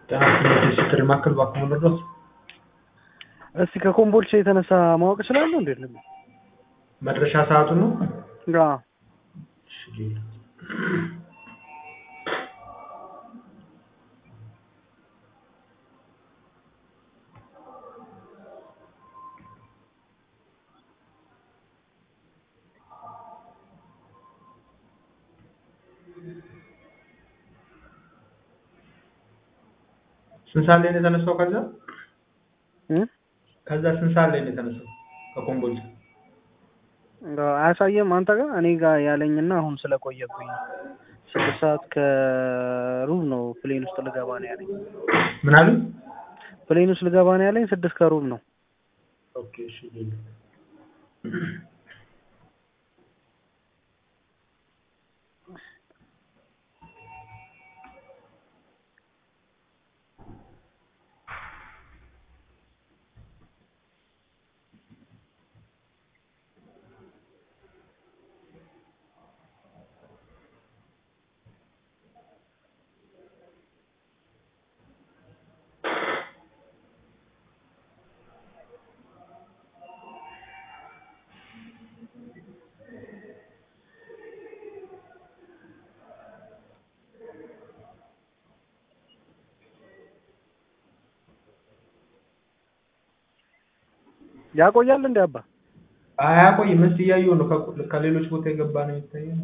ጤና ይስጥልኝ የሽግግር ማዕከል እባክዎ ልርዳዎት? እስቲ ከኮምቦልቻ የተነሳ ማወቅ እችላለሁ እንዴት ነው? መድረሻ ሰዓቱን ነው? አዎ እሺ ሌላ ስንት ሰዓት ላይ ነው የተነሳው ከዛ? እ ከዛ ስንት ሰዓት ላይ ነው የተነሳው ከኮምቦልቻ? አያሳየም አንተ ጋር እኔ ጋር ያለኝና አሁን ስለቆየብኝ ነው። ስድስት ሰዓት ከሩብ ነው ፕሌን ውስጥ ልገባ ነው ያለኝ። ምን አሉኝ? ፕሌን ውስጥ ልገባ ነው ያለኝ ስድስት ከሩብ ነው። ኦኬ እሺ ሌላ ያቆያል እንዴ አባ? አያቆይም። እስኪ እያየሁ ነው። ከ- ከሌሎች ቦታ የገባ ነው የሚታየው።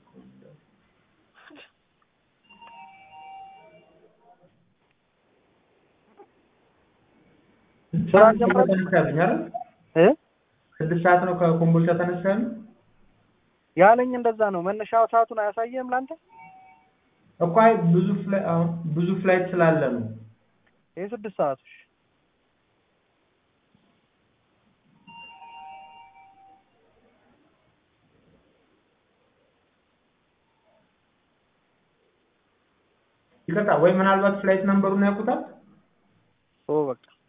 ስራ ስድስት ጀምራችሁ? ተነሳ ያለኝ አይደል? እ ስድስት ሰዓት ነው ከኮምቦልቻ ተነሳ ያለኝ ያለኝ እንደዛ ነው። መነሻ ሰዓቱን አያሳየም ላንተ? እኮ አይ ብዙ ፍላይ አሁን ብዙ ፍላይት ስላለ ነው። የስድስት ሰዓቱ እሺ። ይቅርታ ወይ ምናልባት ፍላይት ነምበሩን ያውቁታል? ኦ በቃ